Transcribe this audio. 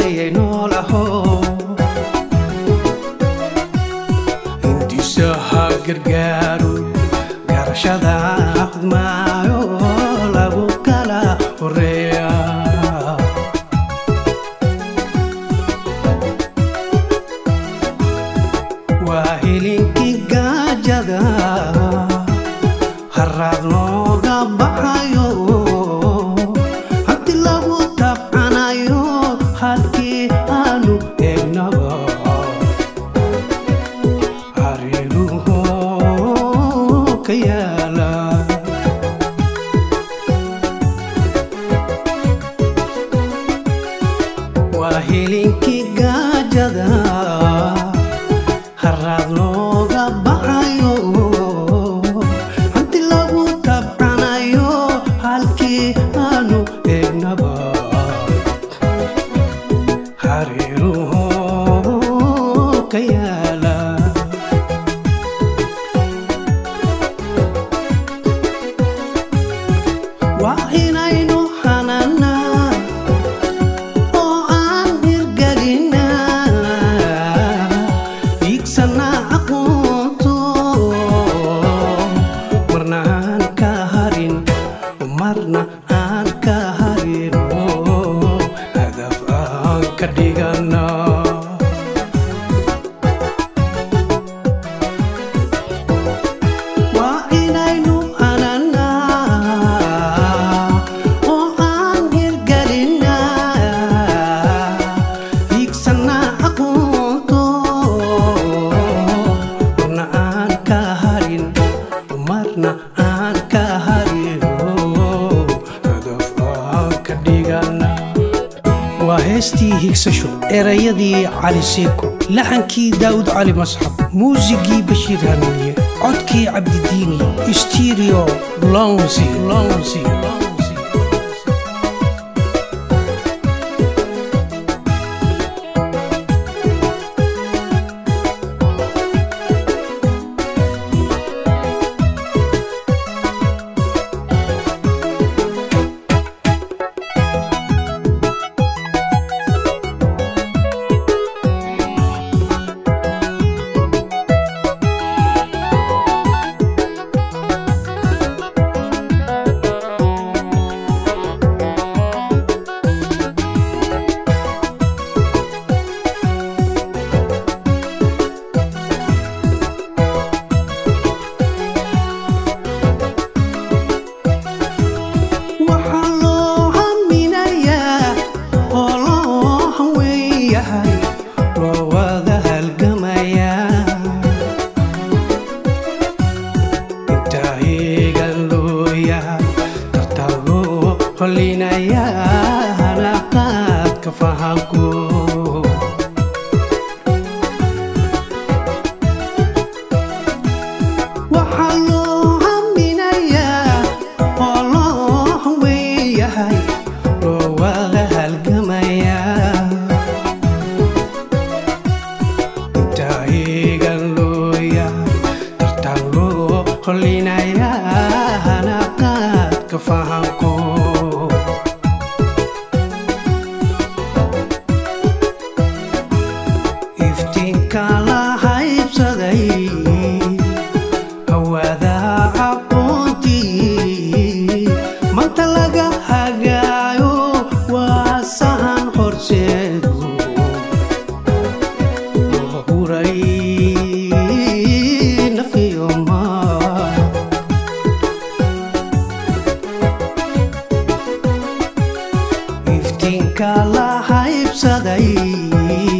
hareeyay noolaho intiisa ha gargaaru garashada hudmaayo lagu kala horeeya waa hilinkii gaajada haraad looga baxayo hanti lagu tabcanayo halkii aanu eegnaba hareeruhu ka yaala waa hilinkii gaajada haraad looga baxayo hanti lagu tabcanayo halkii aanu eegnaba hareeruhu ka yaala waa inaynu hananaa oo aan hirgelinaa iigsanaa aqoonto marna aan ka harin marna aan ka harino hadaf aan ka dhiganaa waa inaynu hananaa oo aan hirgelinaa hiigsanaa aqoonto marna aan ka harin marna aan ka harino hadaf aan ka dhigana waa heestii higsasho erayadii cali seeko laxankii daa'ud cali masxab muusigii bashiir hanuuniye codkii cabdidiini stereo lonsi lonsi waxaa loo haminayaa oo loo hanweeyahay loo wada halgamayaa intaa eegan loo yahay tartaan loo holinayaa hanaqaadka fahanku waxaa loo haminayaa oo loo hanweeyahay loo wada halgamayaa intaa eegan loo yahay tartaan loo holinayaa hanaqaadka fahanku iftiinka la haybsaday hawada aqoontii manta laga hagaayo waa sahan horseedu loo huray nafiyoma iftiinka la haybsaday